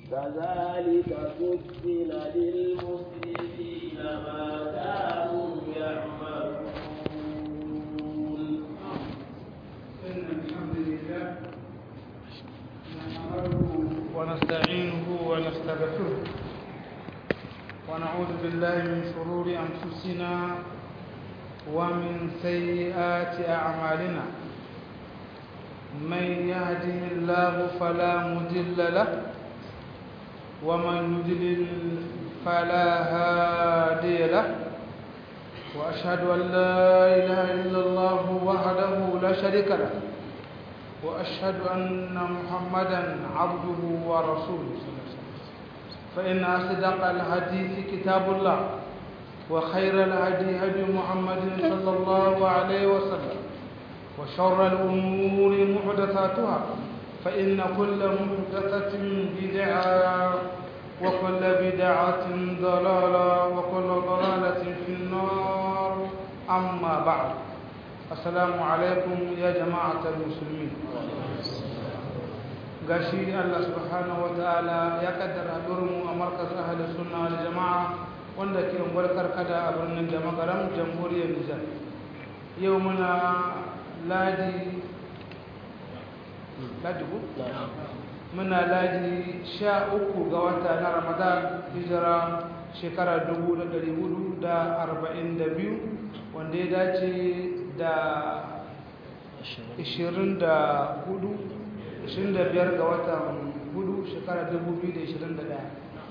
كذلك فصل للمسرفين ما كانوا يعملون إن الحمد لله نحمده ونستعينه ونستغفره ونعوذ بالله من شرور أنفسنا ومن سيئات أعمالنا من يهده الله فلا مضل له ومن يضلل فلا هادي له وأشهد أن لا إله إلا الله وحده لا شريك له وأشهد أن محمدا عبده ورسوله صلى الله عليه وسلم فإن أصدق الحديث كتاب الله وخير الهدي هدي محمد صلى الله عليه وسلم وشر الأمور محدثاتها فإن كل محدثة بدعة وكل بدعة ضلالة وكل ضلالة في النار أما بعد السلام عليكم يا جماعة المسلمين gashi Allah subhanahu wa ta'ala ya kaddara mu a markaz ahli sunna wal jama'a wanda ke ungwar karkada a birnin da magaram jamhuriyar Nijar yau muna ladi ladi ku? muna ladi sha uku ga wata na ramadan hijira shekara dubu da dari hudu da arba'in da biyu wanda ya dace da ishirin da hudu ishirin da biyar ga watan hudu shekara dubu biyu da ishirin da daya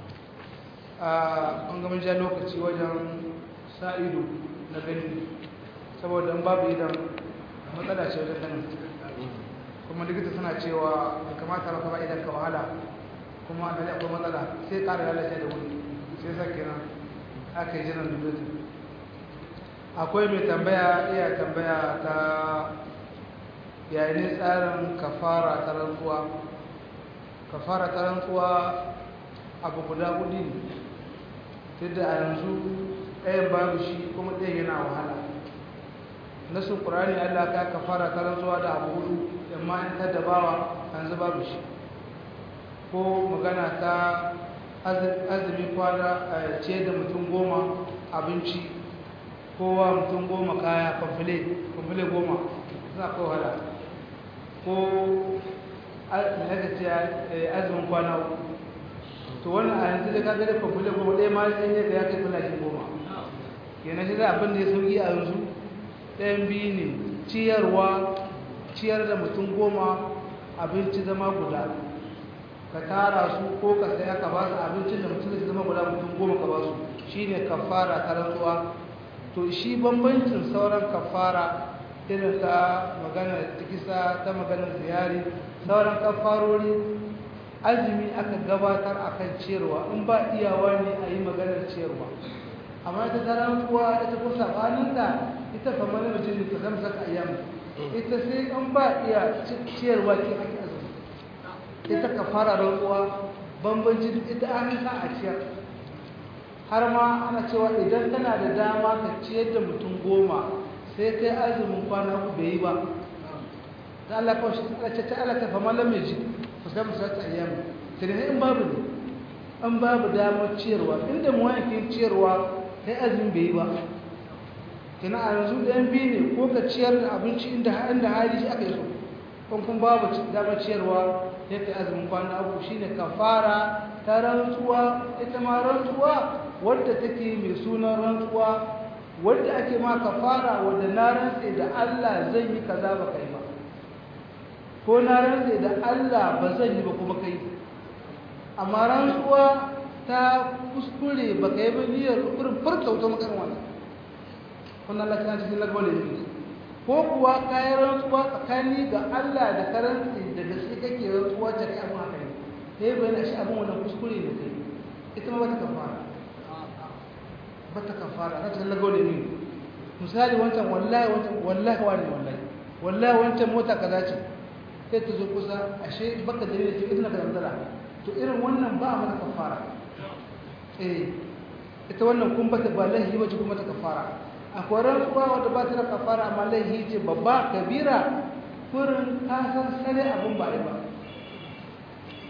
a ɓangaren ja lokaci wajen sa ido na gani saboda in babu idan matsala ce wajen ganin kuma likita suna cewa da kamata ba ba idan ka wahala kuma da akwai matsala sai ƙara lalace da wuri sai sa kenan aka yi jiran dubutu akwai mai tambaya iya tambaya ta yayin tsarin kafara ta rantsuwa kafara ta rantsuwa abu guda hudu ne tunda a yanzu ɗayan babu shi kuma ɗayan yana wahala nasin ƙurani allah ka kafara ta rantsuwa da abu hudu amma in ta dabawa yanzu babu shi ko magana ta azumi kwana ce da mutum goma abinci kowa mutum goma kaya kwamfile kwamfile goma suna kai wahala ko haka ce azumin kwana uku to wannan a yanzu da ka gada kwamfile goma ɗaya ma ɗaya ne da ya kai kula shi goma kenan shi da abin da ya sauki a yanzu ɗayan biyu ne ciyarwa ciyar da mutum goma abinci zama guda ka tara su ko ka saya ka ba su abincin da mutum zai zama guda mutum goma ka ba su shi ne kafara ta rantsuwa to shi bambancin sauran kafara irin ta maganar tikisa ta maganar ziyari sauran kafarori azumi aka gabatar a kan ciyarwa in ba iyawa ne a yi maganar ciyarwa amma ita ta rantsuwa ita ko sabaninta ita kamar mutum ta zama saka ayyamu ita sai an ba iya ciyarwa ke ake azumi ita ka fara rantsuwa bambanci ita an sa a ciyar har ma ana cewa idan kana da dama ka ciyar da mutum goma sai kai azumin kwana uku bai yi ba da Allah kawai shi ce ta Allah ta fama lamme ji ku sai musa ta ayyamu sai ne in babu ne an babu damar ciyarwa inda mu yankin ciyarwa kai azumin bai yi ba kina a yanzu ɗayan biyu ne ko ka ciyar da abinci inda inda hali shi aka yi so kun kun babu damar ciyarwa ya kai azumin kwana uku shine kafara ta rantsuwa ita ma rantsuwa wadda take mai sunan rantsuwa wadda ake ma kafara wadda na rantse da Allah zan yi kaza ba kai ba ko na rantse da Allah ba zan yi ba kuma kai amma rantsuwa ta kuskure ba kai ba niyyar kurin furta wata makarin wannan kun Allah ta cikin lagwale ne ko kuwa kayan rantsuwa tsakani ga Allah da karanci da gaske kake rantsuwa ta kai abin haka ne sai bayan shi abin wannan kuskure ne kai ita ma bata kafara bata kafara ta cikin lagwale ne misali wancan wallahi wancan wallahi wani wallahi wallahi wancan mota kaza ce sai ta zo kusa ashe baka dalilin ce idan ka zantara to irin wannan ba a mata kafara eh ita wannan kun bata ba lahi wace kuma ta kafara akwai rantsuwa wadda ba ta da kafara amma laihi ce babba kabira kurin ka san sare abin ba ba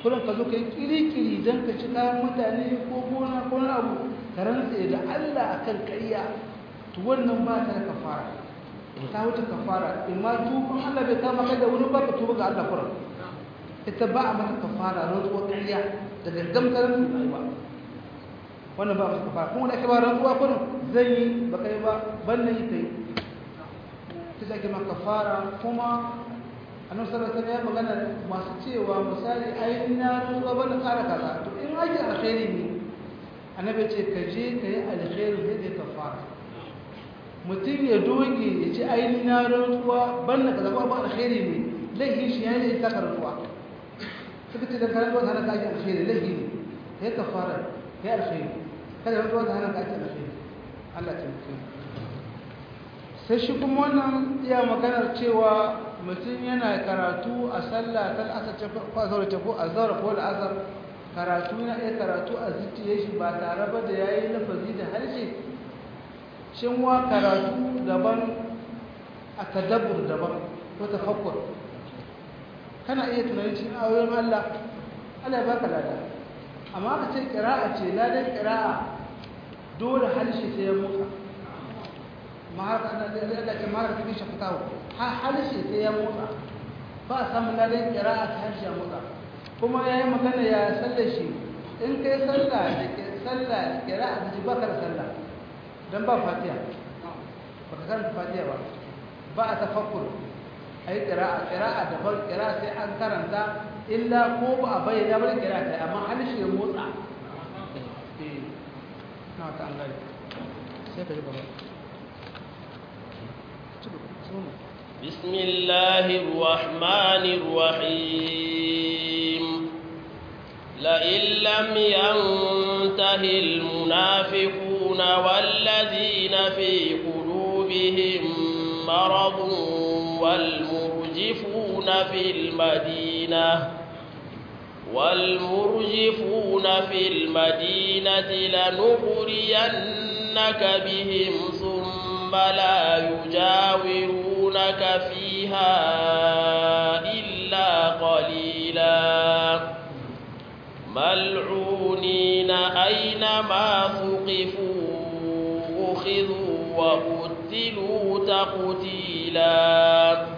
kullum ka zo ka yi kiri-kiri don ka ci kayan mutane ko gona ko na abu ka rantsa da Allah akan ƙarya to wannan ba ta da kafara ta wuce kafara in ma tuban Allah bai kama kai da wani ba ka tuba ga Allah kuran ita ba a mata kafara rantsuwar ƙarya da gangamtar ba wannan ba mata kafara kuma da ake ba rantsuwa kuran zai yi ba kai ba ban na yi ta yi ta da ake maka kafara kuma annabi sallallahu alaihi wasallam ya magana masu cewa misali ai na rantsuwa ban na kara kaza to in ake alkhairi ne annabi ce ka je ka yi alkhairi sai ka kafara mutum ya doge ya ci aini na rantsuwa ban na kaza ba alkhairi ne laifin shi ya yi ta karatuwa suka ce da karatuwa ta hana ka ake alkhairi laifi ne ka yi kafara ka yi alkhairi kada rantsuwa ta hana ka ake alkhairi Allah ta mutu sai shi kuma wannan iya maganar cewa mutum yana karatu a sallah ta asar ce ko azhar ce ko azhar ko al'azhar karatu yana iya karatu a zuciya shi ba tare ba da yayi lafazi da harshe shin wa karatu daban a tadabbur daban ko tafakkur kana iya tunanin cikin ayoyin Allah Allah ya baka lada amma ka ce qira'a ce ladan qira'a dole harshe sai ya motsa mahaka na da Allah ke mahaka cikin shafatawa ha harshe sai ya motsa ba a samun ladan qira'a ta harshe ya motsa kuma yayi magana ya sallar shi in kai sallah da ke sallah qira'a da baka da sallah dan ba fatiha baka karanta fatiha ba ba a tafakkur ai qira'a qira'a da bar qira'a sai an karanta illa ko ba a bayyana ba qira'a sai amma harshe ya motsa eh na ta Allah sai ka ji ba بسم الله الرحمن الرحيم لئن لم ينته المنافقون والذين في قلوبهم مرض والمرجفون في المدينة والمرجفون في المدينة لنغرينك بهم ثم لا يجاورونك فيها إلا قليلا ملعونين أينما ثقفوا أخذوا وقتلوا تقتيلا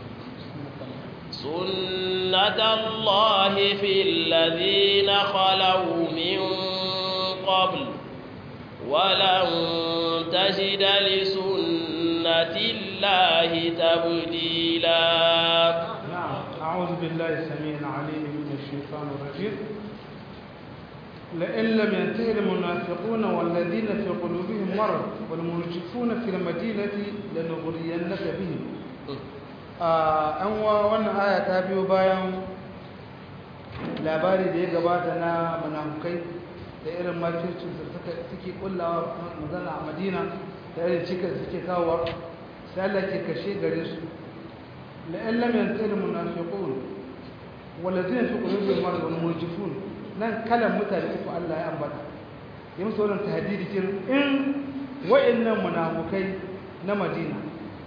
سنة الله في الذين خلوا من قبل ولن تجد لسنة الله تبديلا نعم أعوذ بالله السميع العليم من الشيطان الرجيم لئن لم ينتهي المنافقون والذين في قلوبهم مرض والمرجفون في المدينة لنغرينك بهم an wa wannan aya ta biyo bayan labari da ya gabata na munafukai da irin makircin da suke kullawa magana a madina da irin cikin da suke kawowa sai Allah ke kashe gare su la'in lam yantahi munafiqun walladhina fi qulubihim marad wal murjifun nan kalan mutane uku Allah ya ambata ya musu wannan tahdidi kin in wa'annan munafukai na Madina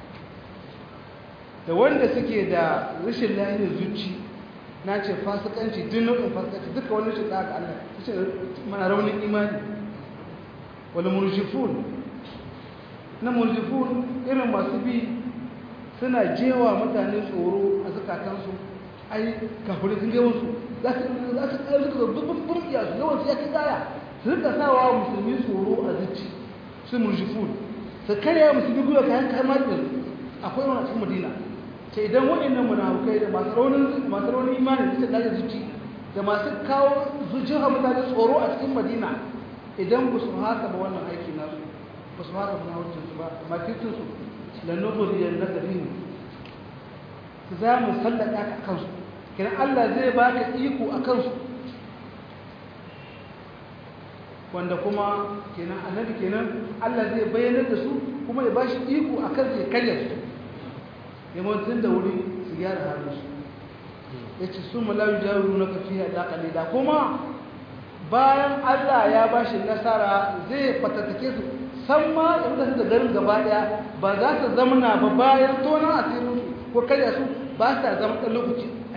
da wanda suke da rashin lahiyar zuci na ce fasikanci duk nau'in fasikanci duka wani shi tsaka Allah ce mana raunin imani wal murjifun na murjifun irin masu bi suna jewa mutane tsoro a zakatansu ai kafirai sun gaba su za su za su kai suka bubun bubun iya su yawan ya kai gaya su rika sawa musulmi tsoro a zuci su murjifun su karya musulmi gwiwa kayan kamar da akwai wani cikin madina ce idan waɗannan munafukai da masu raunin masu raunin imani da suka zuci da masu kawo zuciyar mutane tsoro a cikin madina idan ba su haka ba wannan aiki nasu ba su haka munafucin su ba makircin su lanubuliyar na garin za mu sallaka ka kansu kenan Allah zai baka iko a kansu wanda kuma kenan annabi kenan Allah zai bayyana da su kuma ya bashi iko a kansu ya karya su yawancin da wuri su gyara halin su ya ce su malawi jaru na kafiya da kalila kuma bayan Allah ya bashi nasara zai fatattake su san ma ya mutane da garin gaba daya ba za su zamana ba bayan tonon asirin su ko karya su ba sa zama ɗan lokaci a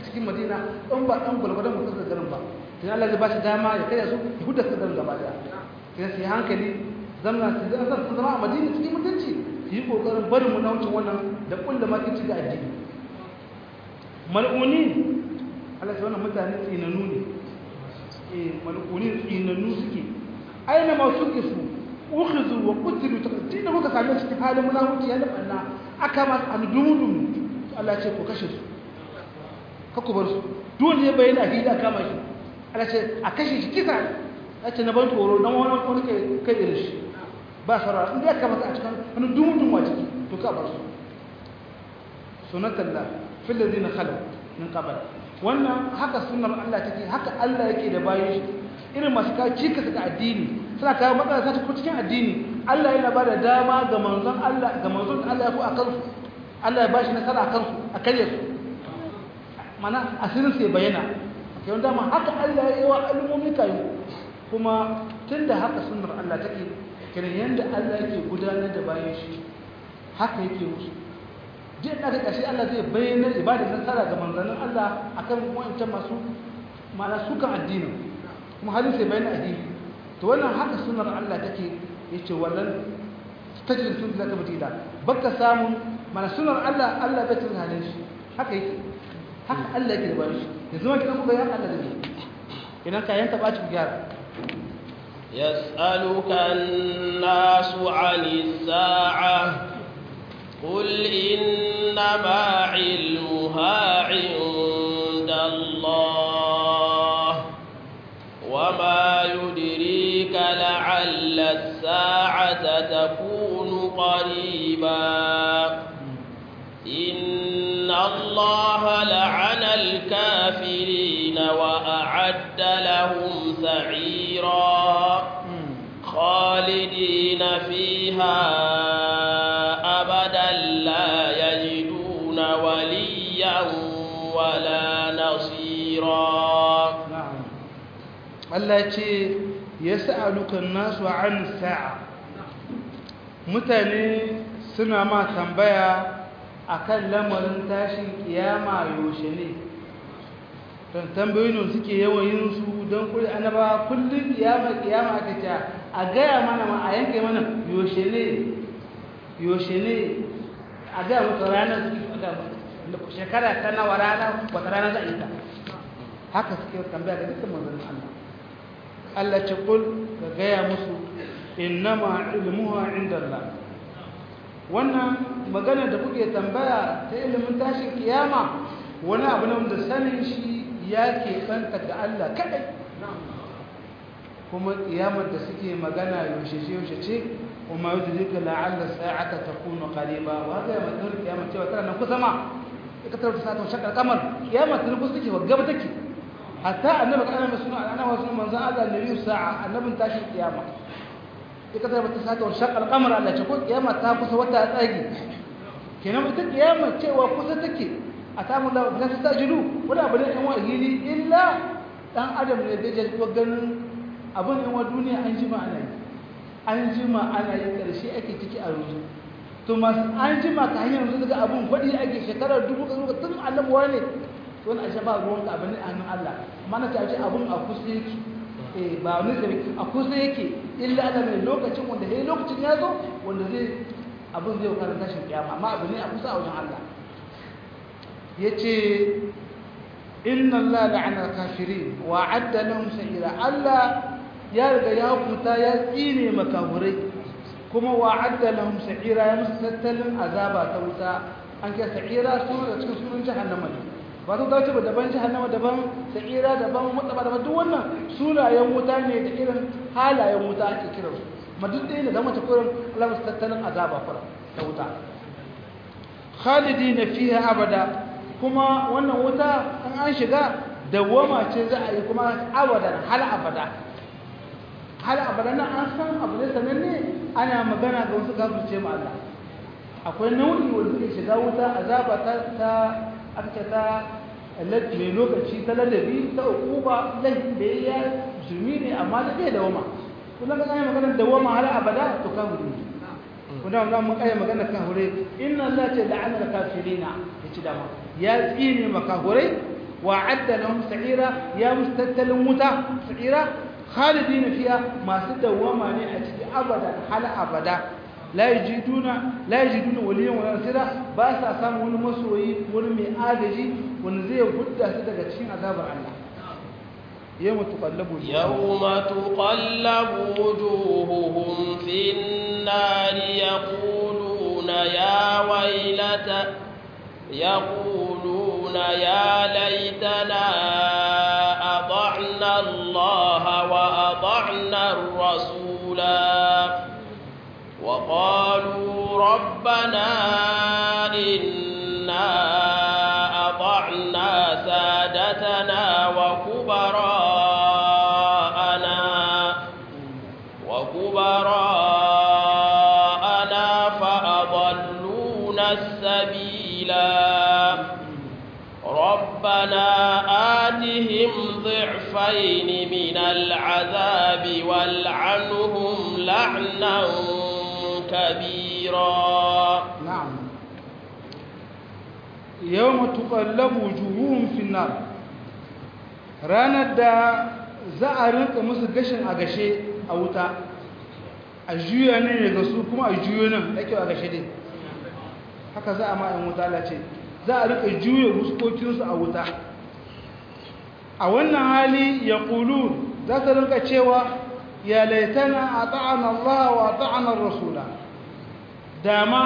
cikin madina in ba dan gulgudan mutum da garin ba sai Allah zai ba shi dama ya kai su ya huda su garin gaba daya sai sai hankali zamna su zama su zama a madina cikin mutunci su yi kokarin barin mu naucin wannan da kulla makici ga addini mal'uni Allah sai wannan mutane tsinanu ne eh mal'uni tsinanu suke aina ma suke su ukhizu wa qutilu taqtina muka same su cikin halin munafiki ya labanna aka ma an dumudum Allah ce ku kashe su ka ku bar su dole ya bayyana hili aka kama shi Allah ce a kashe shi kisa ya ce na ban tsoro dan wani wani kai kai irin shi ba sarara inda ya kamata a cikin wani dumudum wa ciki to ka bar su sunatallah fil ladina khalu min qabl wannan haka sunnar Allah take haka Allah yake da bayin shi irin masu kawo cikas ga addini suna kawo matsala ta cikin cikin addini Allah yana ba da dama ga manzon Allah ga manzon Allah ya ku a kansu Allah ya ba shi nasara a kansu a karye su mana asirin sai bayyana kai wanda ma haka Allah ya yi wa al'ummomi kayu kuma tunda haka sunnar Allah take kiran yanda Allah yake gudanar da bayan shi haka yake musu duk da ƙarshe Allah zai bayyana ibadar nasara ga manzannin Allah akan wancan masu ma'ana sukan addinin kuma halin sai bayan addini to wannan haka sunar Allah take yace wallan tajin sun zaka batila baka samu mana sunar Allah Allah bai tun halin shi haka yake haka Allah yake da bayan shi yanzu ma kidan kuga ya Allah da ni idan ka yanta baci gyara يسألك الناس عن الساعة قل إنما علمها عند الله وما يدريك لعل الساعة تكون قريبا إن الله لعن الكافرين وأعد لهم سعيرا خالدين فيها أبدا لا يجدون وليا ولا نصيرا Allah ce ya sa'alukan nasu an sa'a mutane suna ma tambaya akan lamarin tashin kiyama yaushe ne don tambayoyin suke yawan yin su don kuri annaba kullum kiyama kiyama aka ce a gaya mana ma a yanke mana yaushe ne yaushe ne a gaya muka ranar shekara ta nawa rana wata rana za a yi ta haka suke tambaya ga dukkan manzannin Allah Allah ce kul ka gaya musu innama ilmuha inda Allah wannan magana da kuke tambaya ta ilimin tashin kiyama wani abu ne wanda sanin shi ya ke kanta ga Allah kadai kuma kiyamar da suke magana yaushe ce yaushe ce kuma yau da zika la'alla sa'ata takunu qariba wa ga matar kiyama cewa tana nan kusa ma ita ta ta ta shakar kamar kiyama tana kusa take wa gaba take hatta annabi kana mai suna ana wasu manzo Allah nabi sa'a annabin tashin kiyama ita ta bata sata wa shaqal qamar Allah ce ko kiyama ta kusa wata tsagi kenan ita kiyama cewa kusa take atamu la la tastajilu wala bane kan wa hili illa dan adam ne da je ko ganin abin in wa duniya an jima ana yi an jima ana yi karshe ake ciki a ruzu to masu an jima ka hanyar yanzu daga abun faɗi ake shekarar dubu ka tun annabuwa ne wani ashe ba ruwan ka abin a hannun Allah mana ta ce abun a kusa yake eh ba wani zai a kusa yake illa Allah mai lokacin wanda sai lokacin ya zo wanda zai abun zai kawo tashin kiyama amma abu ne a kusa a wajen Allah yace inna Allah la'ana al-kafirin wa adda lahum sa'ira Allah ya riga ya hukunta ya tsine makafurai kuma wa adda lahum sa'ira ya musu tattalin azaba ta wuta an kai sa'ira su da cikin sunan jahannama ne ba ta dace ba daban jahannama daban sa'ira daban mutsaba daban duk wannan sunayen wuta ne da irin halayen wuta ake kiran su ma duk da yana zama ta kurin Allah musu tattalin azaba fara ta wuta khalidina fiha abada kuma wannan wuta an an shiga dawwama ce za a yi kuma abadan hal abada hal abada nan an san abu ne sananne ana magana ga wasu kafirce ma Allah akwai nau'i wanda suke shiga wuta azaba ta ta aka ta mai lokaci ta ladabi ta ukuba laifin da ya zumi ne amma da bai dawama kullum ka kai magana dawama hal abada to kafiri ne kuma wannan mun kai magana kafire inna Allah ta la'ana kafirina yace dama ya tsine makahurai wa'adda lahum sa'ira ya mustattalin wuta sa'ira khalidina fiha masu dawama ne a cikin abada hal abada la yajiduna la yajiduna waliyan wa nasira ba sa samu wani masoyi wani mai agaji wanda zai gudda su daga cikin azabar Allah yawma tuqallabu yawma tuqallabu wujuhuhum fin nar yaquluna ya waylata yaquluna ya laitana أطعنا الله وأطعنا الرسولا وقالوا ربنا إنا أطعنا سادتنا وكبراءنا وكبراءنا فأضلونا السبيلا ربنا آتهم ضعفين من العذاب والعنهم لعنا كبيرا نعم يوم تقلب وجوههم في النار ranar da za a rinka musu gashin a gashe a wuta a juya ne daga su kuma a juyo nan da kyau a gashe dai haka za a ma'in wuta lace za a rika juya huskokinsu a wuta a wannan hali ya ƙulu za su rinka cewa ya laitana a ta'an Allah wa ta'anar Rasula dama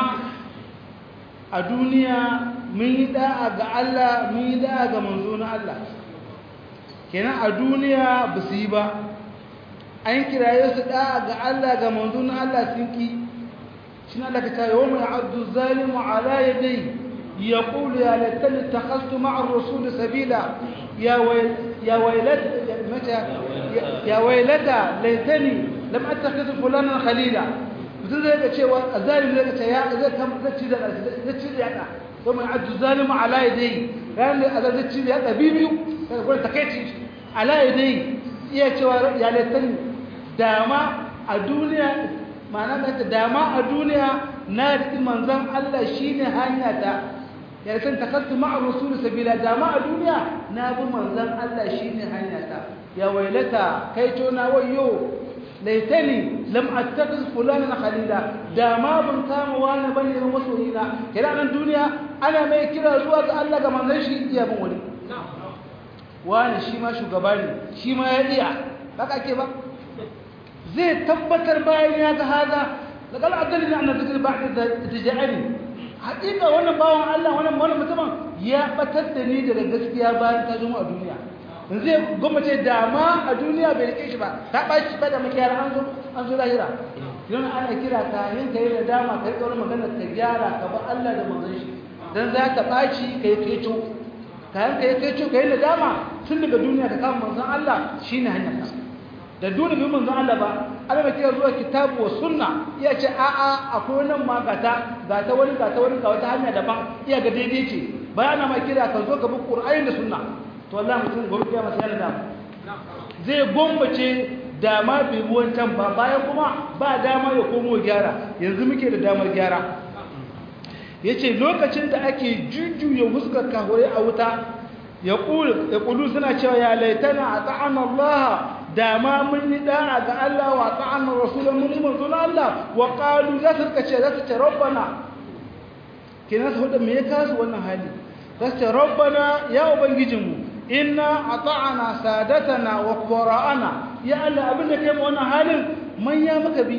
a duniya mun yi da'a ga Allah mun yi da'a ga manzo na Allah kenan a duniya ba su yi ba an kiraye su da'a ga Allah ga manzo na Allah sun ki shi na daga ta yawon mai abdu zalimu ala yadai يقول يا ليتني اتخذت مع الرسول سبيلا يا ويل يا ويلت متى يا ويلتى ليتني لم اتخذ فلانا خليلا mutum zai ga cewa a zalim zai ga ya zai kam zai ci da zai ci da yada to mai addu zalimu ala yadai ran da azan zai ci da yada bibiyu kaga gurin takeici ala yadai iya cewa ya laitani dama a duniya ma'ana da dama a duniya na riƙi manzon Allah shine hanya ta ya san takattu ma'a rasul sabila dama a duniya na bi manzon Allah shine hanya ta ya wailata kai to na wayo laitani lam attakhidh fulanan khalila dama ban kama wani bane ga masoyina kira nan duniya ana mai kira zuwa ga Allah ga manzon shi iya bin wani wani shi ma shugaba ne shi ma ya iya haka ake ba zai tabbatar bayan ya ga haza daga al'adali na annabi zikir ba'da da tijani hakika wannan bawan Allah wannan wannan mutumin ya batar da ni daga gaskiya bayan ta zo a duniya yanzu ya gwamnati dama a duniya bai rike shi ba ta bashi ba da makiyar an zo an zo lahira yana ana kira ka yin kai da dama kai kawai magana ka gyara ka ba Allah da manzon shi dan za ka baci kai keco kayan kai keco kai da dama tun daga duniya ka kama manzon Allah shine hanyar ka da dole bi manzon Allah ba Allah bai kira zuwa kitabu wa sunna iya ce a a akwai nan ma gata gata wani gata wani ga wata hanya daban iya ga daidai ce bayana ma kira ka zo ka bi Qur'ani da sunna to wallahi mutum gobe kiyama sai da zai gombace dama bai bi wancan ba bayan kuma ba dama ya komo gyara yanzu muke da damar gyara yace lokacin da ake jujjuya huskar kahore a wuta ya ƙulu suna cewa ya laitana a ta'an Allah da ma mun yi da'a ga Allah wa ta'an rasulun mun yi manzon Allah wa ƙalu za su rika ce za su ce rabbana kenan su hudu me ya kasu wannan hali za su ce rabbana ya ubangijinmu inna a ta'ana sadatana wa kubara'ana ya Allah abin da kai ma wannan halin manya muka bi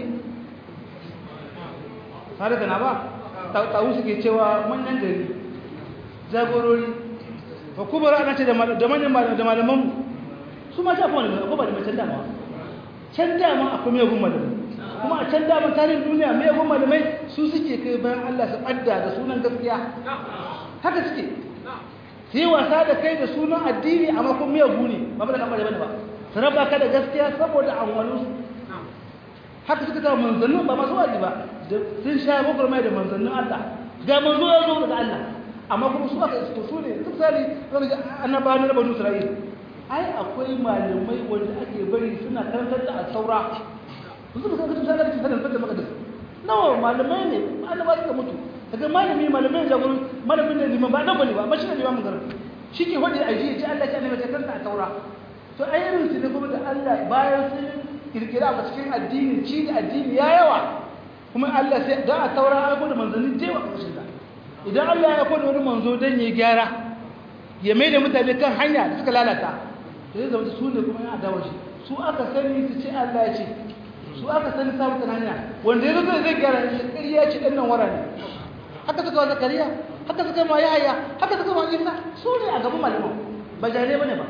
sadatana ba tawu suke cewa manyan gari jagorori fa kubara ana ce da manyan da malaman su ma shafi wani akwai malamai can dama can dama akwai mai gun malamai kuma a can dama tarihin duniya mai gun malamai su suke kai bayan Allah su ɓadda da sunan gaskiya haka suke su yi wasa da kai da sunan addini amma kuma mai guni ba ba da kamar bane ba su raba ka da gaskiya saboda amwanin su haka suka ta manzannin ba masu waji ba sun sha gwagwarmai da manzannin Allah ga manzo ya zo daga Allah amma kuma su aka isko su ne duk sali annabawa na banu isra'il ai akwai malamai wanda ake bari suna karantar da saura su suka san kutub sanar da sanar da makadis nawa malamai ne annaba suka mutu daga malami malamai jagoru malamin ne liman ba nan bane ba mashi ne liman garin shi ke faɗi a jiya ce Allah ce annabi ta kanta a taura to ai irin su ne kuma da Allah bayan sun kirkira a cikin addini ci da addini ya yawa kuma Allah sai da a taura ya da manzanni jewa ƙarshen da idan Allah ya kwada wani manzo don ya gyara ya mai da mutane kan hanya da suka lalata to zai zama su ne kuma ya adawa shi su aka sani su ce Allah ya ce su aka sani samun kan hanya wanda ya zo zai gyara shi ƙarya ce ɗan nan wara ne haka suka wa zakariya haka suka ma yahaya haka suka ma isa su ne a gaban malaman ba jare ba ne ba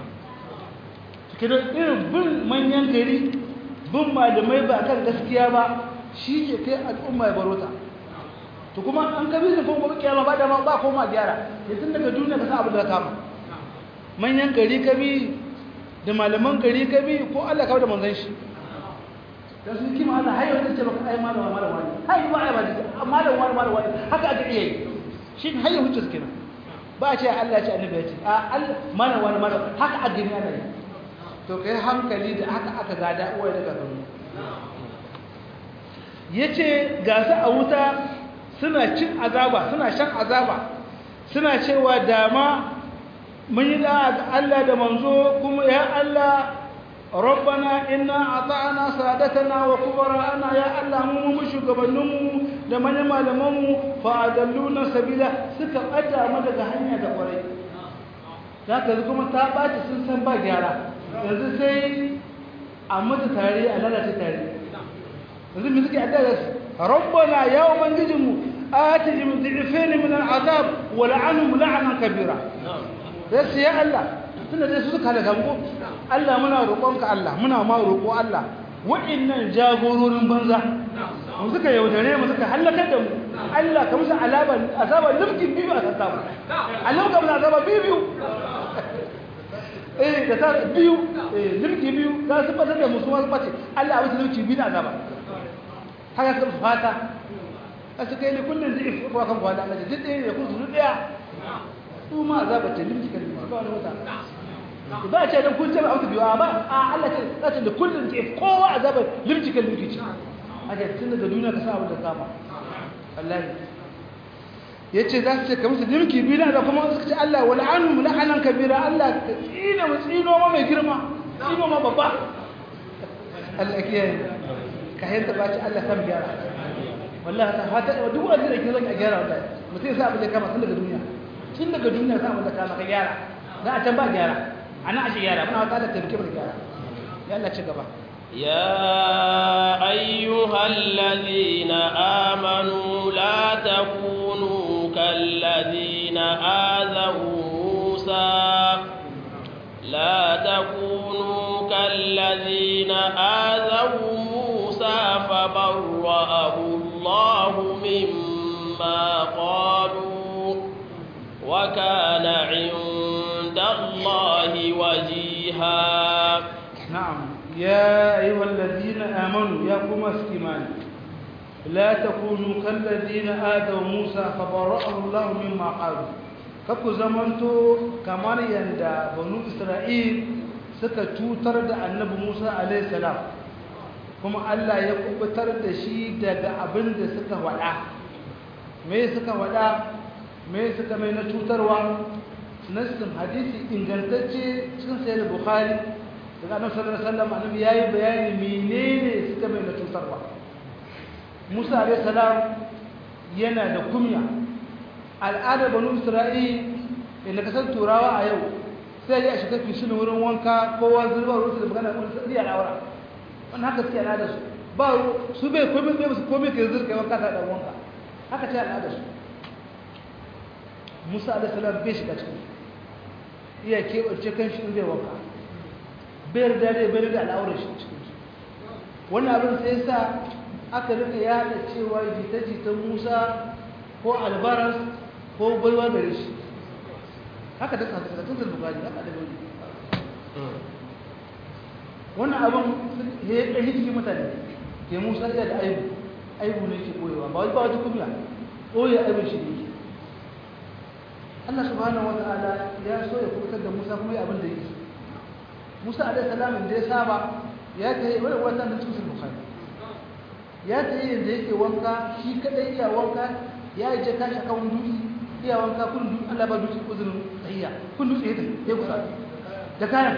kidan irin bin manyan gari bin malamai ba kan gaskiya ba shi ke kai al'umma ya barota to kuma an kabi da kuma kiyama ba da ma ba koma gyara yanzu daga duniya ka san abin da kama manyan gari kabi da malaman gari kabi ko Allah ka da manzon shi dan su kima Allah hayo da ce baka ai malama malama wani hayi ba ai ba da malama wani malama wani haka aka iya yi shi hayo hujjar kenan ba a ce Allah ya ce annabi ya ce a Allah malama wani malama haka a gani ana yi to kai hankali da haka aka gada uwaye daga gani yace ga su a wuta suna cin azaba suna shan azaba suna cewa dama mun yi da Allah da manzo kuma ya Allah rabbana inna ata'na sadatana wa kubara'ana ya Allah mu mu shugabanninmu da manyan malamanmu fa adalluna sabila suka bada mu daga hanya da kwarai zaka kuma ta baci sun san ba gyara yanzu sai a mutu tare a lalace tare yanzu mu suke addu'a rabbana ya ubangijinmu آتهم ضعفين من العذاب ولعنهم لعنا كبيرا بس يا الله tunda dai su suka halaka mu Allah muna roƙonka Allah muna ma roƙo Allah wa'annan jagororin banza mu suka yaudare mu suka halakar da mu Allah ka musu alaba azaba limkin biyu a sassa mu Allah ka musu azaba biyu biyu eh da ta biyu eh limki biyu za su fata da musu wasu bace Allah ya musu limki biyu da azaba haka ka fata aka kai ne kullum zai fi kan kwana Allah duk ɗaya da kusa ɗaya su ma azaba ce limki kan ba wani wata ba ce dan kun ce ba auta biyu ba a Allah ce za ta da kullum zai kowa azaba limki kan limki ce aka tun daga duniya ka sa abin da kama wallahi yace za su ce ka musu limki biyu da kuma suka ce Allah wal anhum la'anan kabira Allah ka tsina mu tsino ma mai girma tsino ma babba Allah kiyaye ka yanta ba ci Allah san gyara wallahi ta fata duk wanda da ke zan a gyara wallahi mutum sa abin da kama tun daga duniya tun daga duniya sa abin da kama ka gyara za a can ba gyara ana ashe gyara muna wata da taimake mu da gyara ya Allah ci gaba يا أيها الذين آمنوا لا تكونوا كالذين آذوا موسى لا تكونوا كالذين آذوا موسى فبرأه الله مما قالوا وكان عند الله وجيها نعم يا أيها الذين آمنوا يا قوم اسكمان لا تكونوا كالذين آذوا موسى فبرأه الله مما قالوا kakku zamanto kamar yadda banu isra'il suka cutar da annabi musa alaihissalam kuma allah ya kubutar da shi daga abin da suka wada me suka wada me suka mai na cutarwa nassin hadisi ingantacce cikin sayar bukhari daga annabi sallallahu alaihi wasallam annabi yayi bayani menene suka mai na cutarwa musa alaihissalam yana da kumya al'adar banu isra'il inda kasar turawa a yau sai ya shiga fishin wurin wanka kowa zurba ruwa da magana wani sadi a lawara wani haka suke al'adar su ba su bai komai bai musu komai ka zurka wanka ta dan wanka haka ce al'adar su musa alaihi salam bai shiga cikin iya keɓance kan shi zai wanka bai da dai bai da al'aurar shi cikin su wannan abin sai sa aka rika yada cewa jita-jitan musa ko albaras ko baiwa gare shi haka ta kasatun da bukari haka da bari wannan abin ya yi ɗari cikin mutane ke musa iya da aibu aibu ne ke ɓoyewa ba wani ba wata kumya ɓoye aibun shi ne Allah subhanahu wa ta'ala ya so ya kubutar da Musa kuma ya abin da yake Musa alaihi salam da ya saba ya ta yi wani wata na cikin Bukhari ya ta yi yadda yake wanka shi kadai iya wanka ya yi je kashi akan dutse iya wanka kun dutse Allah ba dutse uzurin tsaye iya kun dutse ya ya kusa da kayan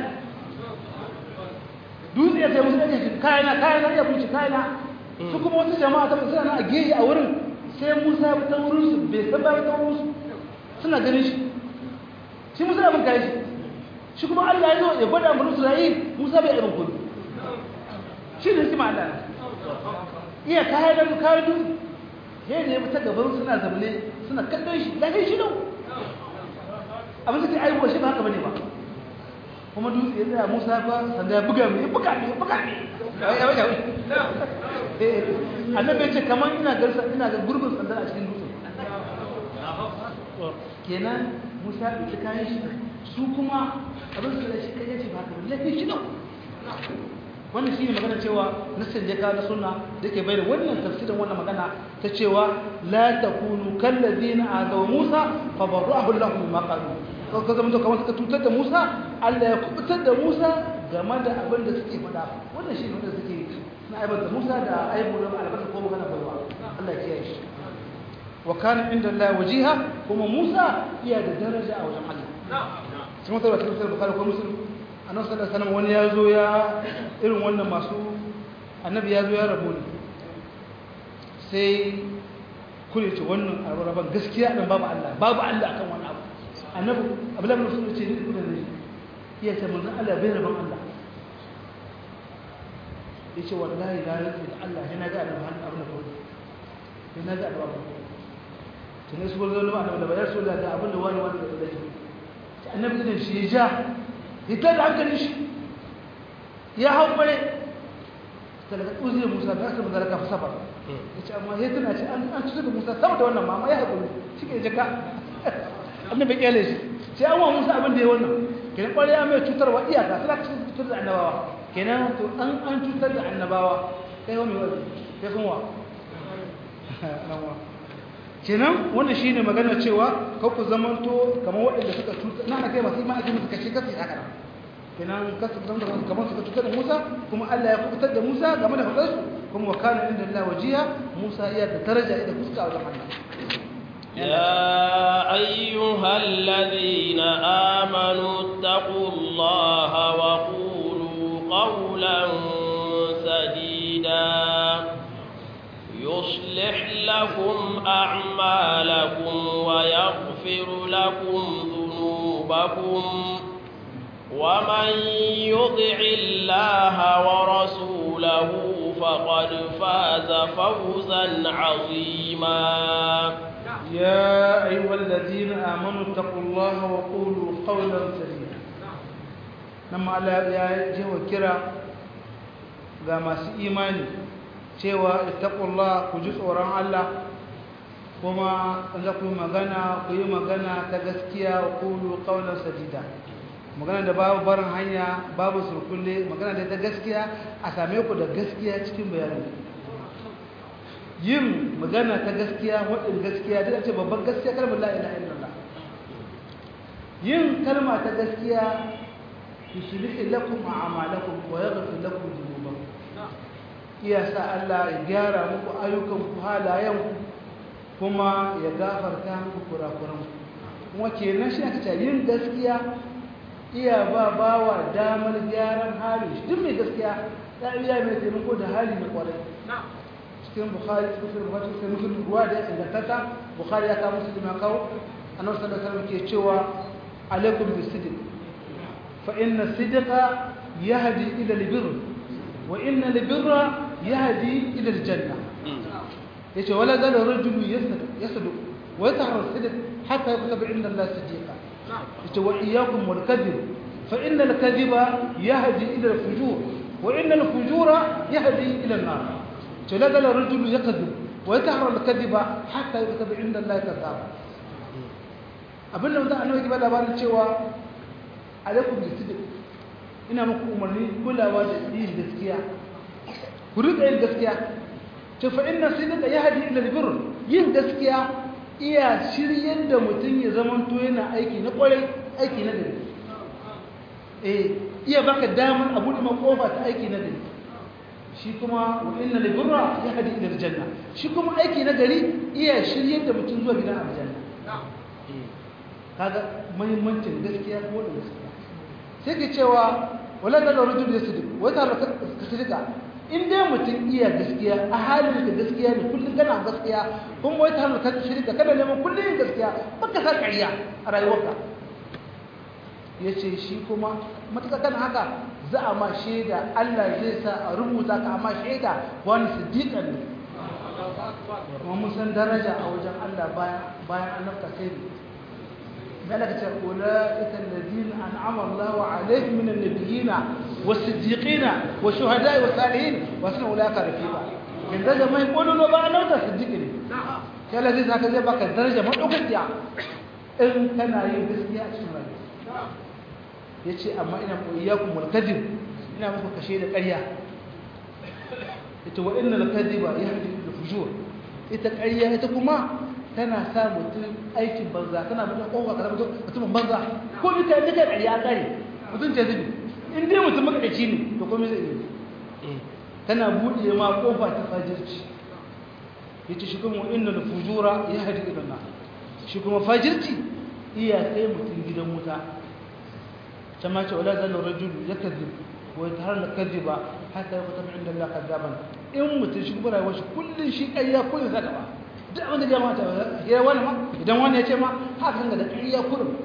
dutse ya sai musu ɗaya kayana kayana ya bunci kayana su kuma wasu jama'a ta suna nan a gehe a wurin sai musa ya ta wurin su bai san ba ta wurin su suna ganin shi shi musa abin kayan shi shi kuma allah ya zo ya gwada mu isra'il musa bai abin kudu shi ne hikima allah iya kayan da kayan dutse sai ne ta gaban suna zaune suna kallon shi lafiya shi dau abin da ke aiwa shi ba haka bane ba kuma dutse ya tsaya musa ba sanda ya buga mai ya buga mai ya buga mai ya buga mai annabi ya ce kamar ina garsa ina ga gurbin sandar a cikin dutse kenan musa ya ɗauki kayan shi su kuma abin su da shi kai ya ce ba haka bane lafiya shi dau wannan shine magana cewa nassin jaka na sunna da ke bayyana wannan tafsirin wannan magana ta cewa la takunu kallazina azaw Musa fa barahu Allah mimma qalu ko ka zama kamar suka tutar da Musa Allah ya kubutar da Musa game da abin da suke faɗa wannan shine wanda suke na aibata Musa da aibu da albasa ko magana baiwa Allah ya kiyaye shi wa kana inda Allah wajiha kuma Musa iya da daraja a wajen Allah sun mutar da tafsirin Bukhari ko Muslim annabi sallallahu alaihi wasallam wani ya zo ya irin wannan masu annabi ya zo ya rabu ne sai kure ce wannan raban gaskiya dan babu Allah babu Allah akan wannan abu annabi abdullahi bin musulmi ce ni kuma ne iya ce manzon Allah bai raban Allah yace wallahi la rufe da Allah yana ga annabi han abin da kawai yana ga annabi tunai su gurzo annabi da bayar su da abin da wani wani da shi annabi din shi ya ja hita da hankalin shi ya hau bare daga uziyar musa da aka mazara kafa safar ya ce amma ya tuna ce an cuta da musa sama da wannan mama ya haƙuri shi ke jaka abin bai kyale shi sai an wa musa abin da ya wannan kenan ƙwarai ya mai cutarwa iyaka sai ka cutar da annabawa kenan to an an cutar da annabawa kai wa mai wani kai kun wa kenan wannan shine magana cewa ka ku zamanto kamar waɗanda suka cuta na kai masu imani musu kashe kasu haka nan kenan kasu zama da kamar suka cutar da Musa kuma Allah ya kubutar da Musa game da fadarsu kuma wa kana inda Allah wajiya Musa iya da daraja da fuska a wajen Allah يا أيها الذين آمنوا اتقوا الله وقولوا قولا سديدا يصلح لكم أعمالكم ويغفر لكم ذنوبكم ومن يطع الله ورسوله فقد فاز فوزا عظيما يا أيها الذين آمنوا اتقوا الله وقولوا قولا سديدا لما الله يا جهو كرا ga masu imani cewa ittaqullah ku ji tsoron Allah kuma za ku yi magana ku yi magana ta gaskiya wa qulu qawlan sadida magana da babu barin hanya babu surkulle magana da ta gaskiya a same ku da gaskiya cikin bayani yin magana ta gaskiya wadin gaskiya duk ce babban gaskiya kalmar la ilaha illallah yin kalma ta gaskiya yuslih lakum a'malakum wa yaghfir lakum dhunubakum iya sa Allah ya gyara muku ayyukanku halayenku kuma ya gafarta muku kurakuranku kuma kenan shi aka ce yin gaskiya iya ba bawa damar gyaran hali duk mai gaskiya ya iya mai taimako da hali na kwarai cikin bukhari cikin bukhari cikin muslim ruwa da ingantata bukhari ya kawo muslim ya kawo annabi sallallahu alaihi wasallam ke cewa alaikum bisidq fa inna sidqa yahdi ila albirr wa inna albirra yahdi ila aljanna yace wala zal rajulu yasduq yasduq wa yatahra sidq hatta yaktuba inda Allah siddiqa yace wa iyyakum wal kadhib fa inna al kadhiba yahdi ila al fujur wa inna al fujura yahdi ila an nar yace la zal rajulu yakdhib wa yatahra al kadhiba hatta yaktuba inda Allah kadhab abinda mutum annabi ke bada labarin cewa alaikum bisidq ina muku umarni kulawa da yin gaskiya ku riƙa yin gaskiya to fa inna sidqa yahdi ila albirr yin gaskiya iya shiryen da mutum ya zama to yana aiki na kwarai aiki na gari eh iya baka damar abu da makofa ta aiki na gari shi kuma wa inna albirra yahdi ila aljanna shi kuma aiki na gari iya shiryen da mutum zuwa gidan aljanna kaga muhimmancin gaskiya ko da gaskiya sai ke cewa wala da rujul yasdiq wata ka sidika in dai mutum iya gaskiya a halin da gaskiya ne kullum kana gaskiya kuma wai ta ka shirka kada neman kullum gaskiya baka sa ƙarya a rayuwarka yace shi kuma matuƙa kan haka za a ma shaida Allah zai sa a rubuta ka amma shaida wani siddiqan ne kuma mun san daraja a wajen Allah bayan bayan annabta sai ne ملكة أولئك الذين أنعم الله عليهم من النبيين والصديقين والشهداء والصالحين وحسن أولئك رفيقا in daga mai ƙololo ba a nauta siddiƙi ne sai Allah zai saka zai baka daraja maɗaukakiya in kana yin gaskiya a cikin rayuwa ya ce amma ina iyakun mulkadin ina muku kashe da ƙarya ita wa inna lakadiba ya hadi da fujur ita ƙarya ita kuma tana sa mutum aikin banza tana mutum ƙofa kaza mutum mutumin banza ko duka duka ƙarya ƙare mutum ce zubi in dai mutum makaɗaci ne to komai zai yi tana buɗe ma ƙofa ta fajirci ya ce shi kuma inda da fujura ya haɗi idan na shi kuma fajirci iya kai mutum gidan wuta ta ma ce wala zanen rajulu ya kazi wai ta har da kazi ba haka ya kuta inda Allah kazzaban in mutum shi kuma rayuwar shi kullum shi ƙarya kullum sa gaba duk abin da jama'a ta ya wani ma idan wani ya ce ma haka kan da ƙarya kullum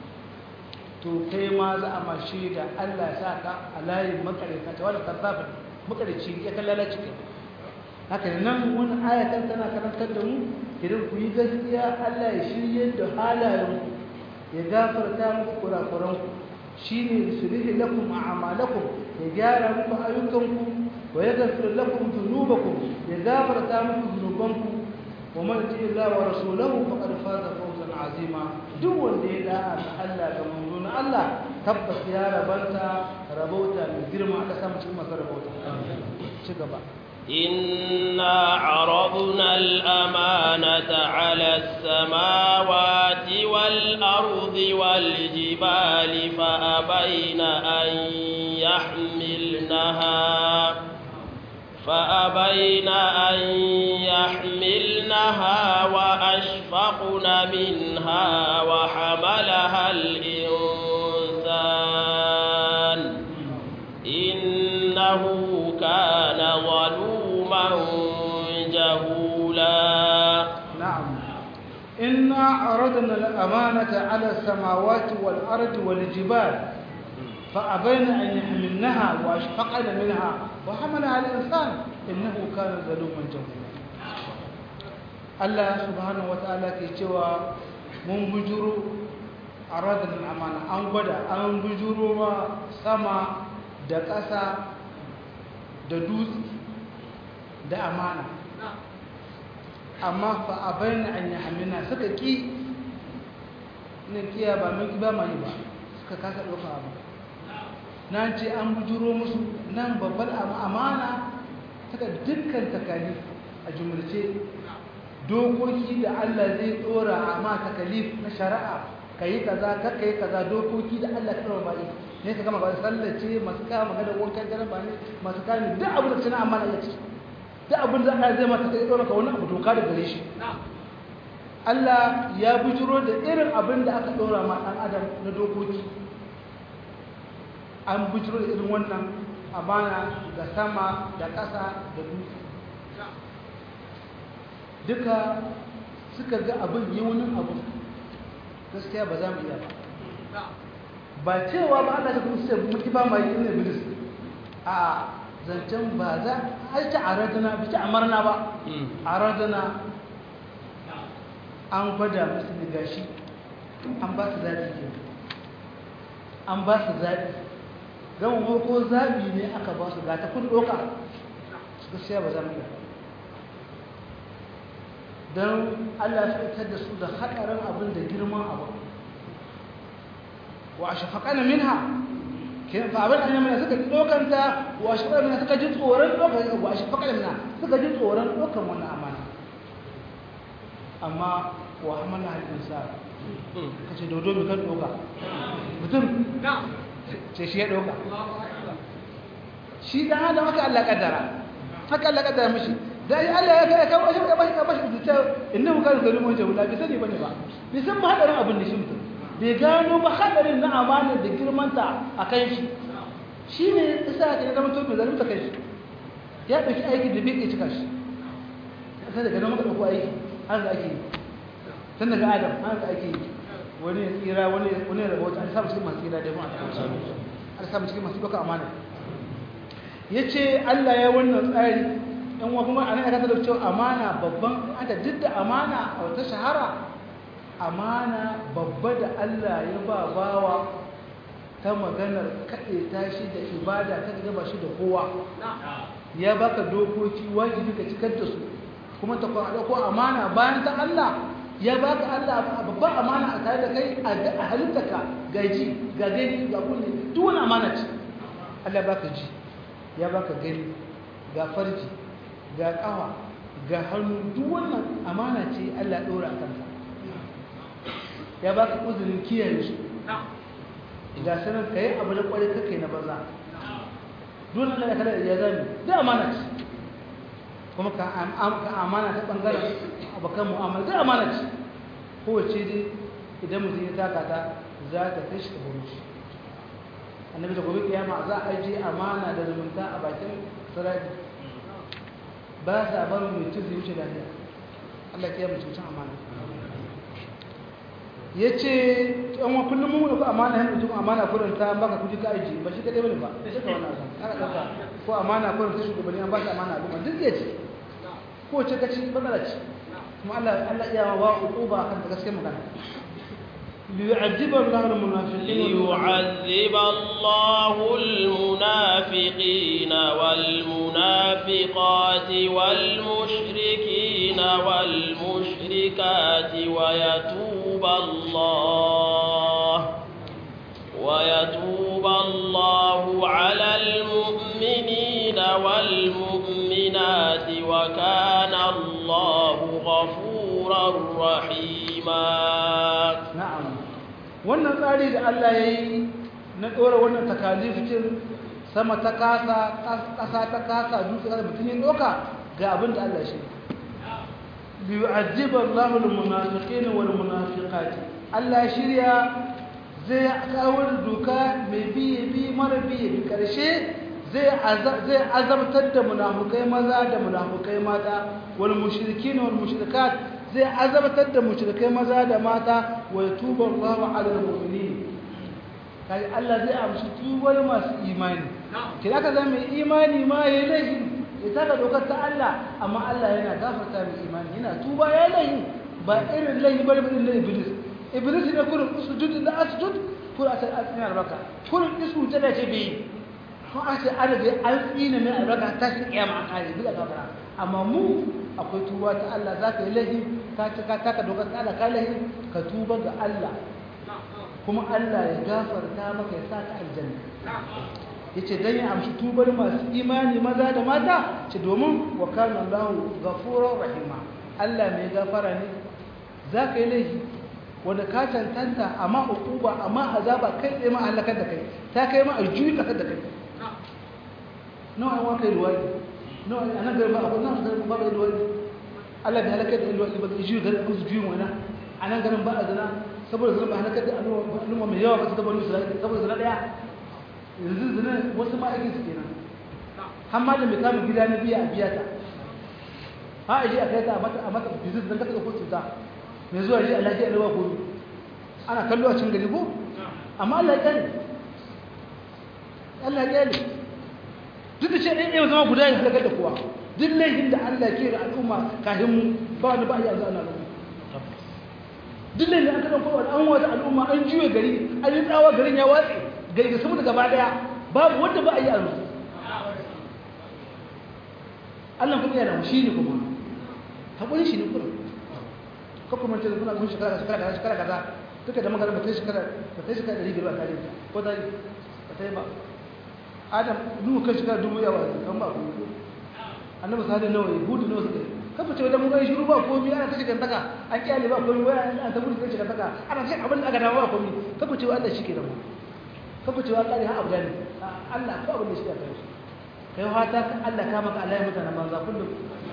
to kai ma za a ma shaida Allah ya sa ka a layin makarita ta wani kazzafin makarici ya kan lalace ke haka ne nan wani ayatan tana karantar da mu idan ku yi gaskiya Allah ya shirye da halayen ya gafarta muku kurakuran ku shine yusulih lakum a'malakum ya gyara muku ayyukanku wa yaghfir lakum dhunubakum ya gafarta muku dhunubanku wa man yuti Allah wa rasulahu faqad faza fawzan azima duk wanda ya da'a ga Allah ga manzon Allah tabbas ya rabanta rabauta mai girma aka samu cikin masu rabauta ci gaba إنا عرضنا الأمانة على السماوات والأرض والجبال فأبين أن يحملنها فأبين أن يحملنها وأشفقن منها وحملها الإنسان إنه كان ظلوما جهولا نعم إنا عرضنا الأمانة على السماوات والأرض والجبال فأبين أن يحملنها وأشفقن منها وحملها الإنسان إنه كان ظلوما جهولا الله سبحانه وتعالى كيتوا من بجرو عرضنا الأمانة أن بدا أن بجرو سما دكاسا ددوس da amana amma fa abaina an yahmilna suka ki ne kiya ba mun ba mai ba suka kasa doka abu nan ce an bujuro musu nan babbar amana taka dukkan takali a jumlace dokoki da Allah zai dora amma takalif na shari'a kai kaza kar kai kaza dokoki da Allah ya dora bai ne ka gama ba sallace masu kama magana wankan jaraba ne masu kame duk abin da tana amana ya ce duk abin da Allah zai mata kai dora ka wani abu doka da gare shi Allah ya bujuro da irin abin da aka dora ma dan adam na dokoki an bujiro da irin wannan amana ga sama da ƙasa da dutse duka suka ga abin yi wani abu gaskiya ba za mu iya ba ba cewa ba Allah ta kuma sai mutu ba mai yin iblis a zancen ba za a ta aradana bi ta amarna ba aradana an gwada musu da gashi an ba su zaɓi ke an ba su zaɓi don ko zaɓi ne aka ba su gata kun ɗoka gaskiya ba za mu iya don Allah ya fitar da su da haɗarin abin da girman abu wa a shafaƙana minha fa abin da yamma suka ɗokanta wa a shafaƙana minha suka ji tsoron ɗokan wa a shafaƙana minha suka ji tsoron ɗokan wannan amana amma wa hamala halin ka ce dodo mai kan ɗoka mutum ce shi ya ɗauka shi dan adam haka Allah kaddara haka Allah kaddara mishi da ya Allah ya kai kawo shi ka bashi ka bashi da ta inda muka da zalimin jahula bai sani bane ba bai san ba hadarin abin da shi mutum bai gano ba hadarin na amana da girmanta a kan shi shi ne isa ke zama to mai zalunta kai shi ya ɗauki aiki da bai cika shi sai daga nan muka ɗauko aiki har da ake yi tun daga adam har da ake yi wani ya tsira wani ya rabauta an samu cikin masu tsira da yawan an samu cikin masu ɗauka amana ya ce allah ya wannan tsari yan wa kuma a nan ya da cewa amana babban anta duk da amana a wata shahara amana babba da allah ya ba bawa ta maganar kaɗe tashi da ibada ta gaba shi da kowa ya baka dokoki wajibi ka cikar da su kuma ta kwa ko amana bayan ta Allah ya baka Allah babban amana a tare da kai a halittaka ga ji ga gani ga kunne duk wani amana ce Allah baka ji ya baka gani ga farji ga kawa ga hannu duk wannan amana ce Allah ɗora a kanka ya baka uzurin kiyaye su ga sanar ka yi abu da kwarai kakai na banza dole Allah ya kada ya zami da amana ce kuma ka amana ta bangaren abokan mu'amala da amana ce kowace dai idan mutum ya taka ta za ta kai shi ta buru shi annabi da gobe kiyama za a je amana da zumunta a bakin sarari ba sa barin mai tuzi wuce da Allah ya kiyama cikin amana ya ce yan wa kullum mun ko amana hin mutum amana kurin ta baka kuji ka aji ba shi kadai bane ba sai ka wannan san ana dauka ko amana kurin ta shugabanni an ba shi amana al'umma duk ya ce ko ce ka ci badala ce kuma Allah Allah iya wa uquba kan ta gaskiya magana ليعذب الله المنافقين ليعذب الله المنافقين والمنافقات والمشركين والمشركات ويتوب الله ويتوب الله على المؤمنين والمؤمنات وكان الله غفورا رحيما نعم wannan tsari da Allah ya yi na ɗora wannan takalifin sama ta kasa ƙasa ta kasa dutse da mutum ya ɗoka ga abin da Allah shi biyu ajibar lahul munafiqin wal munafiqati Allah shirya zai kawo doka mai biye bi mara biye bi karshe zai azabtar da munafukai maza da munafukai mata wal mushrikin wal mushrikat zai azabtar da mushrikai maza da mata wa yatubu Allahu ala al-mu'minin kai Allah zai amshi tubar masu imani kira ka zama mai imani ma yayi laifi ya taka dokar ta Allah amma Allah yana gafarta mai imani yana tuba ya laifi ba irin laifi bane irin na iblis iblis ne kurin sujud da asjud kurin a ina albaka kurin isu ta da ce bai ko a ce an rage an tsina mai albaka ta shi kiyama an kare bi da gafara amma mu akwai tuba ta Allah za ka yi laifi ka ci ka taka dokar ta Allah ka laifi ka tuba ga Allah kuma Allah ya gafarta maka ya sa ka aljanna yace dan ya amshi tubar masu imani maza da mata ce domin wa kana Allahu ghafurur rahima Allah mai gafara ne za ka yi laifi wanda ka tantanta amma uquba amma azaba kai tsaye ma halakar da kai ta kai ma aljuyi kasar da kai nawa an waka ruwani nawa anan garin ba akwai nan garin ba da ruwani Allah bai halakar da ruwani ba zai juyi garin su juyin wani anan garin ba a zina saboda zina ba halakar da al'umma mai yawa ba su gabanin su saboda zina daya yanzu zina wasu ma aikin su kenan har ma da mai kamun gida na biya a biya ta ha a je a kai ta a mata bizis don kasa ko cuta mai zuwa ji alaji alawa ko ana kallo a cin gari ko amma Allah ya kyale Allah ya kyale duk da shi ɗaya ɗaya zama guda ya halakar da kowa duk laifin da Allah ke da al'umma kafin mu ba wani ba ya zana da duk laifin da aka ɗan kowa an wata al'umma an juya gari an yi tsawa garin ya watse gari da saboda gaba ɗaya babu wanda ba a yi a rusu Allah kuma yana shi ne kuma haƙuri shi ne kuma ka kuma ce kuna kun shekara shekara kaza shekara kaza duka da magana ba ta shekara ba ta shekara ɗari biyar ba tare ko ta yi ba ta yi ba adam nuhu kan shekara dubu yawa kan ba ku annabi sadi nawa yi hudu nawa suka yi kafa ce wadda mun gani shiru ba komi ana ta shigar taka an kyale ba komi waya an ta gudu ta shigar taka ana ce abin da aka dawo ba komi kafa ce Allah shi ke da mu kafa ce wa kare ha abu ne Allah ko abin da shi ka kai kai fata Allah ka maka Allah ya mutana banza kullum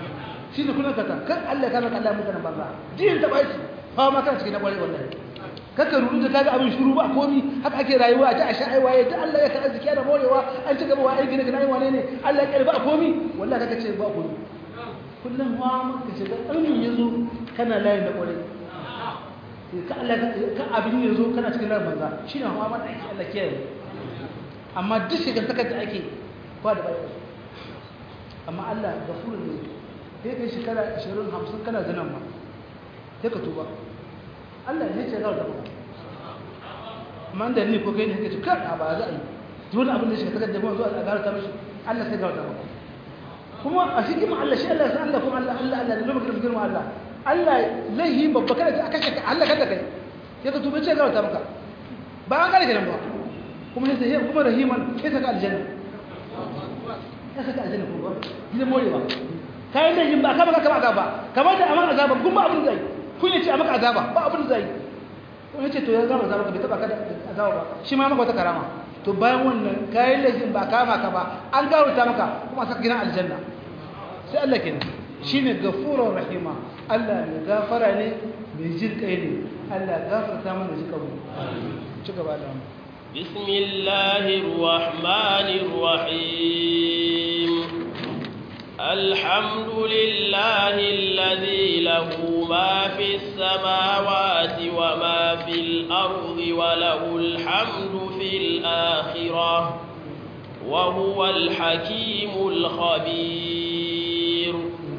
shi ne kullum kata kan Allah kana Allah mutanen banza din ta bashi fa ma kana cikin na kware wallahi kaka rudu da kaga abin shiru ba komi haka ake rayuwa a ta a sha'ai waye duk Allah ya ka arziki da morewa an ci gaba wa aiki ne kana wane ne Allah ya ba komi wallahi kaka ce ba komi kullum wa maka shiga ɗan yazo kana layin da kware ka Allah ka abin yazo kana cikin layin banza shine hawa ma da Allah kiyaye amma duk shigar takar da ake ba da bayan amma Allah gafurun ne sai kai shekara 20 50 kana zanen ma sai ka tuba Allah ne ce za ka tuba amma da ni ko kai ne kace kar a ba za a yi dole abin da shi ka da mu zuwa a gara ta mishi Allah sai ga ta maka kuma a shi kuma Allah shi Allah sai Allah kuma Allah Allah Allah ne lokacin girma Allah Allah lahi babba kada ka kashe ka Allah kada kai sai ka tuba ce ga ta maka ba an kare kenan ba kuma sai kuma rahiman sai ka aljanna ya saka aljanna ko ba gidan morewa kayan da yin ba ka baka kama azaba kamar da amana azaba kun ba abin zai kun yace a maka azaba ba abin zai kun yace to ya gama azaba ka bai taba ka da azaba ba shi ma maka wata karama to bayan wannan kayan da yin ba kama ka ba an gawarta maka kuma saka gidan aljanna sai Allah kenan shine gafurur rahima Allah ne gafara ne mai jin kai ne Allah gafarta mana jikabu ci gaba da mu بسم الله الرحمن الرحيم الحمد لله الذي له ما في السماوات وما في الأرض وله الحمد في الآخرة وهو الحكيم الخبير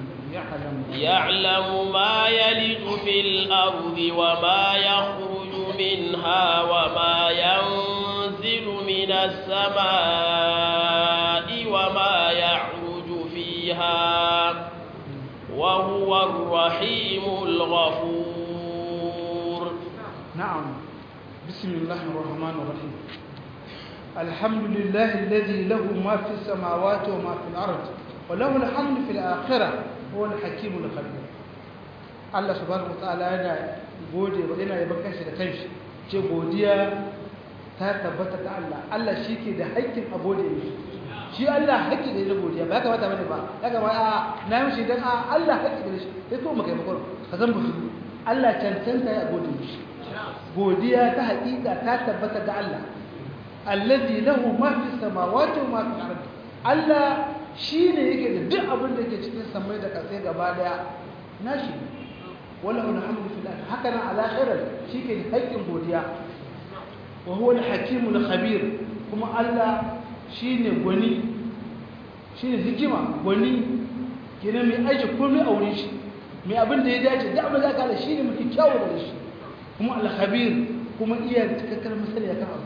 يعلم ما يلج في الأرض وما يخرج منها وما ينزل من السماء وما يعرج فيها وهو الرحيم الغفور نعم بسم الله الرحمن الرحيم الحمد لله الذي له ما في السماوات وما في الأرض وله الحمد في الآخرة هو الحكيم الخبير Allah subhanahu wataala yana gode wa yana yaban kanshi da kanshi ce godiya ta tabbata ga Allah Allah shike da haƙƙin a gode mishi shi Allah haƙƙi da godiya ba ya kamata bane ba ya kamata a na mishi dan a Allah haƙƙi da shi sai ko maka makon ka san musu Allah cancanta ya gode mishi godiya ta haƙiƙa ta tabbata ga Allah allazi lahu ma fi samawati wa ma fi ardi Allah shine yake da duk abin da ke cikin samai da ƙasai gaba daya nashi وله الحمد في الآخرة هكذا على خير شيء حق بوديا وهو الحكيم الخبير كما الله شيء غني شيء حكمة غني kenan mai aiki komai a wurin shi mai abin da ya dace da abin da aka shi ne mafi kyawu da shi kuma alhabir kuma iya cikakkar misali ya kan abu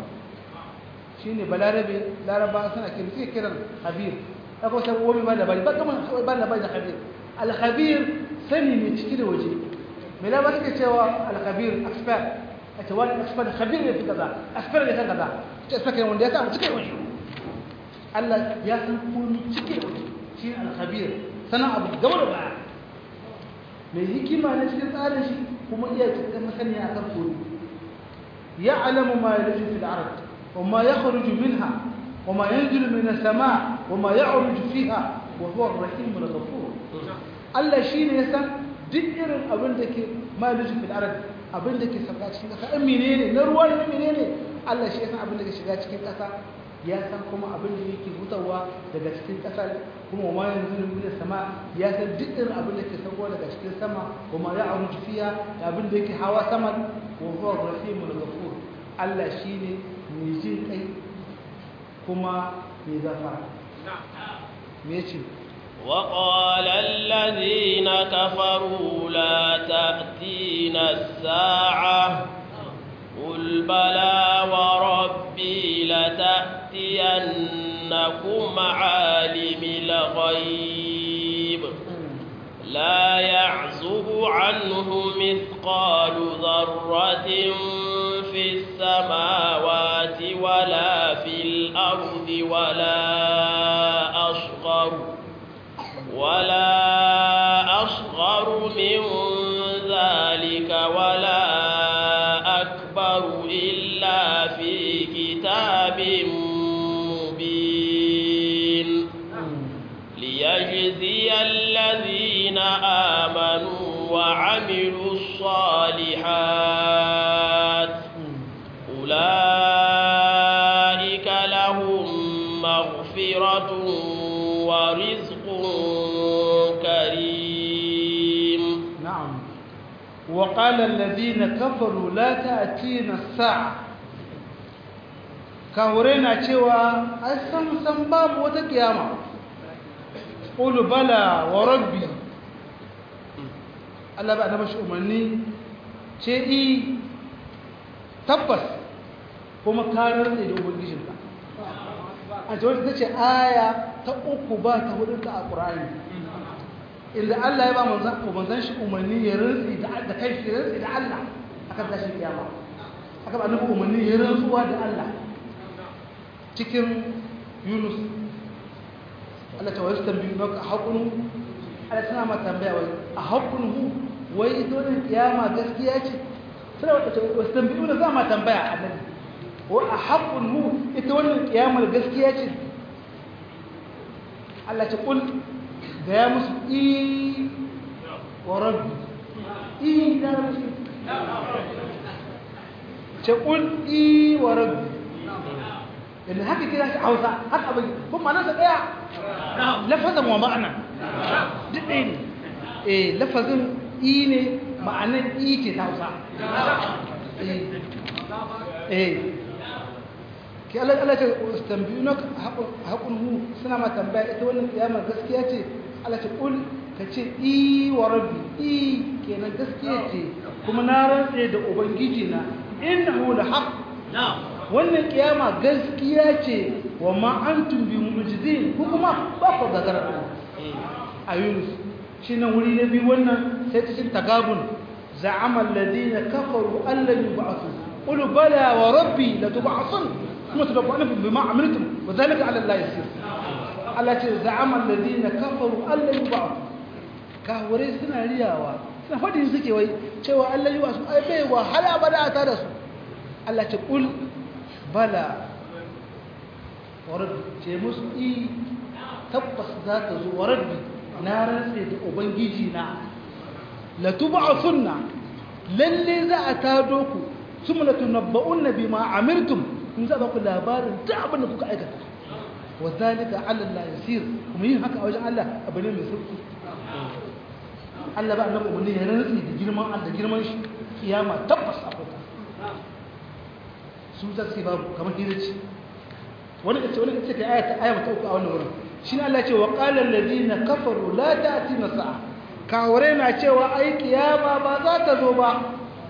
shi ne balarabe laraba suna kiran sai kiran habir aka wata wani ba labari ba kamar ba labari da habir alhabir sani ne ciki da waje mai labar suke cewa alkhabir expert a ce wani expert khabir ne fi kaza expert ne kan kaza ce saka yin wanda ya samu cikin wani Allah ya san komi cikin wani shi ne alkhabir sanan abu gaba da baya mai hikima na cikin tsarin shi kuma iya cikin masaniya a kan komi ya alamu ma ya rufe fil arad wa ma ya kharuju minha wa ma yanzilu min as-sama wa ma ya'ruju fiha wa huwa ar-rahim al-ghafur Allah shine ya san duk irin abin da ke malisu fil arad abin da ke sauka cikin ƙasa in menene na ruwa ne menene Allah shi ya san abin da ke shiga cikin ƙasa ya san kuma abin da yake hutawa daga cikin ƙasa kuma wa yanzu ne sama ya san duk irin abin da ke sauko daga cikin sama wa ma ya aruju fiya da abin da yake hawa sama wa huwa rahimul ghafur Allah shine mai jin kai kuma mai gafara me yace وقال الذين كفروا لا تأتينا الساعة قل بلى وربي لتأتينكم عالم الغيب لا يعزب عنه مثقال ذرة في السماوات ولا في الأرض ولا أصغر ولا أصغر من ذلك ولا أكبر إلا في كتاب مبين ليجزي الذين آمنوا وعملوا الصالحات أولئك لهم مغفرة ورزق كريم نعم وقال الذين كفروا لا تأتينا الساعة كهورينا cewa ai san san babu wata kiyama qul bala wa rabbi Allah ba da mashi umarni ce i tabbas kuma karar ne da ubangijinka a ce wata ce aya ta uku ba ta hudu ta a ƙura'ani inda Allah ya ba manzan shi umarni ya rantsi da kai shi rantsi da Allah akan tashin kiyama aka ba nufi umarni ya rantsuwa da Allah cikin Yunus Allah ta wasu tambayi na haƙunu Allah suna ma tambaya wai a haƙunu wai ita wani kiyama gaskiya ce suna wasu tambayi na za ma tambaya annabi wa a haƙunu ita wannan kiyamar gaskiya ce Allah ce kul da ya musu i wa rabbi i da musu ce kul i wa rabbi yadda haka kira shi hausa haka abin kuma nasa ɗaya lafazin wa ma'ana duk ɗaya ne eh lafazin i ne ma'anar i ke ta hausa eh ke Allah Allah ce tambiyunak haƙun hu suna ma tambaya ita wannan kiyamar gaskiya ce Allah ce kul ka ce i wa rabbi i kenan gaskiya ce kuma na rantse da ubangiji na innahu la haqq wannan kiyama gaskiya ce wa ma antum bi mu'jizin ku kuma ba ku gagara a Yunus shi nan wuri na biyu wannan sai cikin tagabun za'ama alladhina kafaru an lam yub'athu qul bala wa rabbi la tub'athun ثم تنبؤون بما عملتم وذلك على الله يسير التي زعم الذين كفروا أن لن يبعثوا كهوري سنا رياوا suna faɗin suke wai cewa Allah yi wasu ai bai wahala ba da ta da su Allah ce kul bala wa rabbi ce musu i tabbas za ta zo wa rabbi na rantse da ubangiji na la tub'athunna lalle za a tado ku summa latunabba'unna bima amirtum in za ba ku labarin duk abin da kuka aikata wa zalika ala Allah yasir kuma yin haka a wajen Allah abu ne mai sauki Allah ba annabi umarni ya rantsi da girman Allah girman shi kiyama tabbas akwai ta su za su babu kamar hiraci wani kace wani kace kai ayata aya mata uku a wannan wurin shi Allah ya ce wa qala alladhina kafaru la ta'tina sa'a kawure na cewa ai kiyama ba za ta zo ba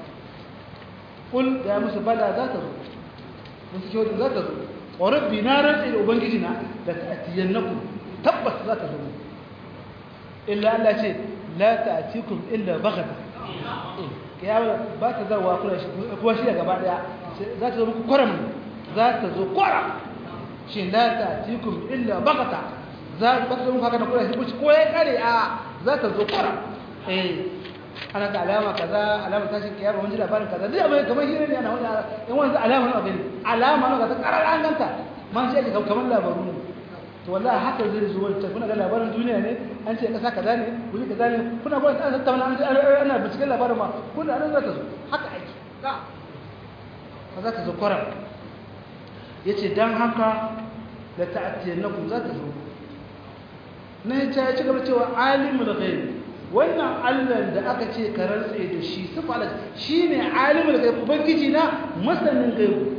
kul ya musu bala za ta zo wasu kyau za ta zo wa rabbi na rantsi da ubangiji na da ta'tiyannakum tabbas za ta zo illa Allah ce la ta'tikum illa baghata kiyama ba ta zawa kula shi kuma shi gaba daya za ta zo muku kwaram za ta zo kwaram shi la ta'tikum illa baghata za ba ta zo muku haka da kula shi ko ya kare a za ta zo kwaram eh ana ga alama kaza alama tashin kiyama mun ji labarin kaza duk abin kamar hira ne ana wani in wani alama na abin alama na kaza karar an ganta man sai ga kamar labaru ne to wallahi haka zai zo wata kuna ga labarin duniya ne an ce kasa kaza ne wuri kaza ne kuna gwada an tattauna an ana binciken labarin ma kuna nan za ta zo haka ake ka za ta zo kwaram yace dan haka da ta'atiyannakum za ta zo na ya ci gaba cewa alimul ghaib wannan Allah da aka ce ka rantse da shi sifa Allah shine alimul ghaib ubangiji na masanin gaibu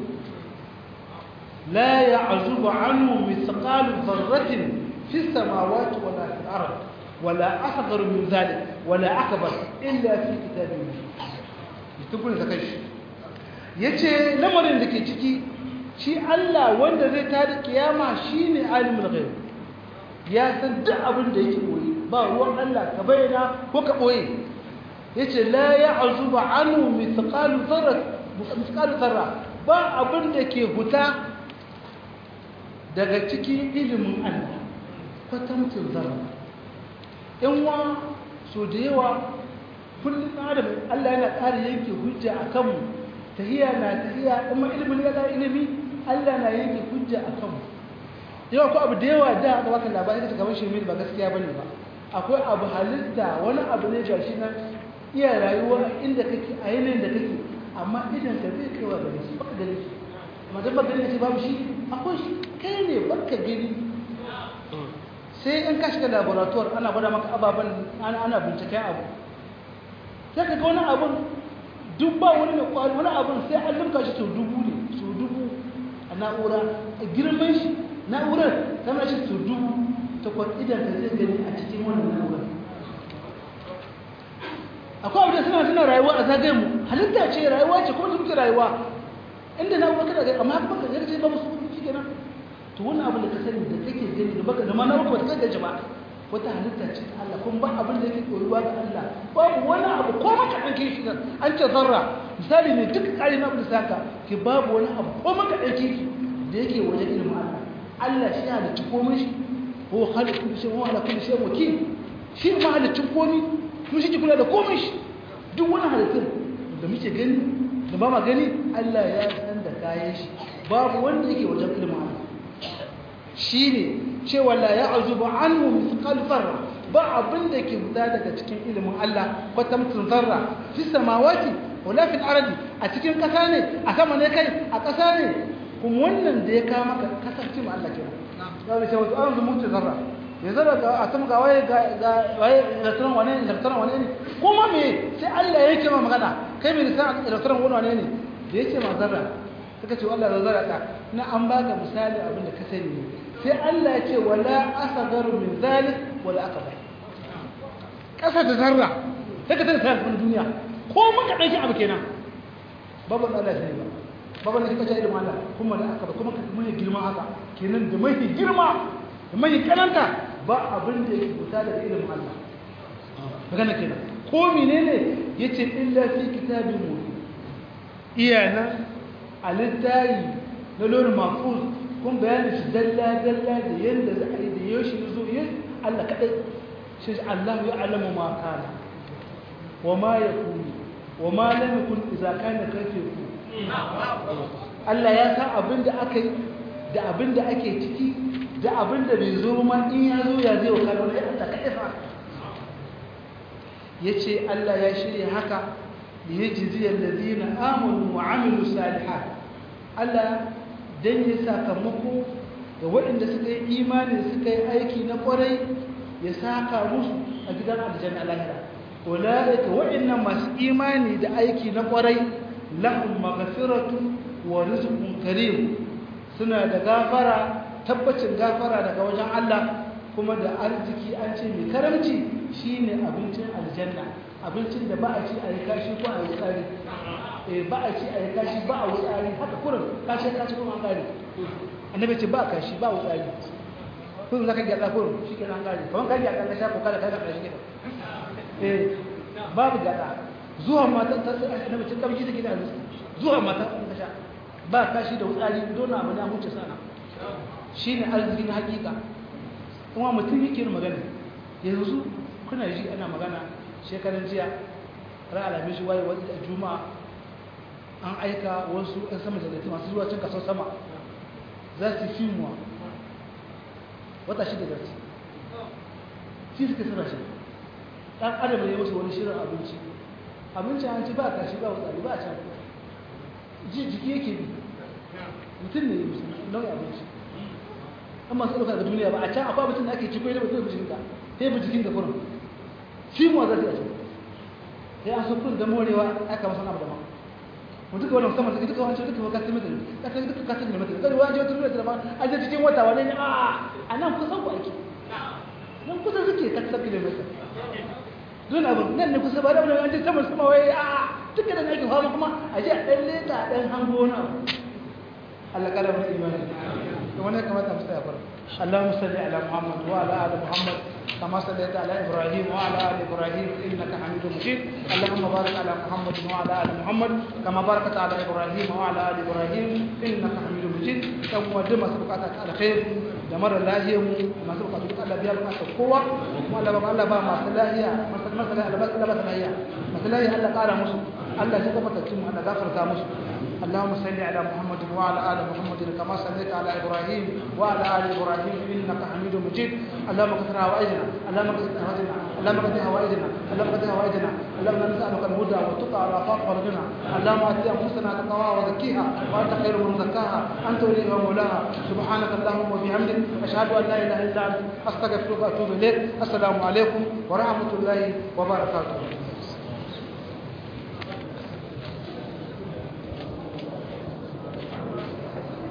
la ya'zubu anhu mithqalu dharratin fi samawati wala fil ard wala asghar min dhalik wala akbar illa fi kitabin mubin da kai yace lamarin da ke ciki shi Allah wanda zai tada kiyama shine alimul ghaib ya san duk abin da yake koyi ba ruwan Allah ka bayyana ko ka boye yace la ya'zubu anhu mithqalu dharra mithqalu dharra ba abin da ke huta daga cikin ilimin Allah kwatantin zarra in wa so da yawa kullum adam Allah yana ƙara yanke hujja a kanmu tahiya na tahiya kuma ilimin ya ilimi Allah na yanke hujja a kanmu yawa ko abu da yawa da aka baka labari da kamar shirme ba gaskiya bane ba akwai abu halitta wani abu ne gashi nan iya rayuwa inda kake a yanayin da kake amma idan ka zai kaiwa gare shi baka gani shi amma dan baka gani shi babu shi akwai shi kai ne baka gani sai in ka shiga laboratoire ana gwada maka ababen ana binciken abu sai ka ga wani abun duk ba wani mai kwari wani abun sai an limka shi sau dubu ne sau dubu a na'ura a girman shi na'urar tana shi sau dubu takwas idan ka zai gani a cikin wannan na'urar akwai abu da suna suna rayuwa a zagayen mu halitta ce rayuwa ce kuma su muke rayuwa inda na'urar kada gani amma haka baka zai ce ba musu shi kenan to wannan abin da ka sani da kake gani da baka da ma na baka ta gaji ba wata halitta ce ta Allah kuma ba abin da yake koyuwa ga Allah babu wani abu ko maka dan kishi nan an ce zarra misali ne duk kare na da saka ke babu wani abu ko maka dan kishi da yake wajen ilimin Allah Allah shi ya halicci komai shi ko halittu shi ko ala kulli shay wakil shi ma halittun komai kuma shi ke kula da komai shi duk wani halittun da muke gani da ba ma gani Allah ya san da kayan shi babu wanda yake wajen ilimin Allah shi ne cewa la ya azubu anhu mithqal zarra ba abin da ke fita daga cikin ilimin Allah kwatamtun zarra fi samawati wala fil ardi a cikin kasa ne a sama ne kai a kasa ne kuma wannan da ya kawo maka kasance ma Allah kenan ya bi cewa an zumu ta zarra ya zarra ga a sama ga waye ga waye electron wane ne electron wane ne kuma me sai Allah ya yake ma magana kai me san electron wane ne da yake ma zarra suka ce Allah da zarra ta na an baka misali abin da ka sani ne sai Allah ya ce wala asagaru min zalik wala akbar kasa da zarra sai ka tana sai kuma duniya ko mun ka dauki abu kenan babu Allah sai ba babu ne kace ilmin Allah kuma da akbar kuma mai girma haka kenan da mai girma da mai kananta ba abin da yake fita daga ilmin Allah magana kenan ko menene yace illa fi kitabin mubin iyana alittayi na lori mafuz kun bayani shi dalla-dalla da yadda za a yi da yau shi zo yi Allah kaɗai shi Allah ya alamu ma kana wa ma ya kuni wa ma lam kun idza kana kaife ku Allah ya san abin da aka yi da abin da ake ciki da abin da bai zo ma in ya zo ya zai wa kana wani Allah kaɗai fa yace Allah ya shirya haka liyajzi alladhina amanu wa amilu salihat Allah dan ya sakamako ga waɗanda suka yi imani suka yi aiki na ƙwarai ya saka musu a gidan aljanna lahira ulaika waɗannan masu imani da aiki na ƙwarai lahum maghfiratu wa rizqun karim suna da gafara tabbacin gafara daga wajen Allah kuma da arziki an ce mai karamci shine abincin aljanna abincin da ba a ci a yi kashi ko a yi tsari ba a ci a yi kashi ba a wutsari haka kurin kashi kashi kuma an gari annabi ce ba kashi ba wutsari kun zaka gyatsa kurin shi ke nan gari kamar kan gyatsa ka sha ko kada kada kashi kenan eh babu gyatsa zuwa mata ta annabi ce kamshi take da zuwa mata ta sha ba kashi da wutsari don abu ne an huce sana shine arziki na hakika kuma mutum yake yin magana yanzu kuna ji ana magana shekaran jiya ran alhamis waye wani a juma'a an aika wasu 'yan sama jannati masu zuwa cin kasar sama za su fi muwa wata shida za su fi suka suna shi ɗan adam ne musu wani shirin abinci abinci an ci ba a kashi ba wutsari ba a can ji jiki yake bi mutum ne musu nau'in abinci an masu ɗauka ga duniya ba a can akwai mutum da ake ci ko yana mutum da jikinka sai bi jikin da kurin shi mu za su yi sai an so kun da morewa aka masa abu da ma mu duka wannan sama duka wancan duka ka tsimi da ka tsimi duka ka tsimi da mutum kada wani wata da ma an je cikin wata wani a a nan kusan ku aiki nan kusa suke ka tsimi da mutum don abu nan ne kusa ba da wani an je sama sama wai a duka da ake fama kuma a je a dan leta a dan hango na Allah kara mana imani to wannan kamata mu tsaya fara اللهم صل على محمد وعلى ال محمد كما صليت على ابراهيم وعلى ال ابراهيم انك حميد مجيد اللهم بارك على محمد وعلى ال محمد كما باركت على ابراهيم وعلى ال ابراهيم انك حميد مجيد كم ودم سبقاتك على خير da mara lahiyar mu masu bukatu duk Allah biya bukatar kowa kuma Allah ba Allah ba masu lahiya masu lahiya Allah ba lahiya masu lahiya Allah kara musu Allah shi gafarta mu Allah gafarta musu اللهم صل على محمد وعلى ال محمد كما صليت على ابراهيم وعلى ال ابراهيم انك حميد مجيد اللهم اغفر هوائجنا اللهم اغفر هوائجنا اللهم اغفر هوائجنا اللهم اغفر هوائجنا اللهم نسالك الهدى والتقى والعفاف والغنى اللهم ات انفسنا تقواها وزكيها وانت خير من زكاها انت وليها ومولاها سبحانك اللهم وبحمدك اشهد ان لا اله الا انت استغفرك واتوب اليك السلام عليكم ورحمه الله وبركاته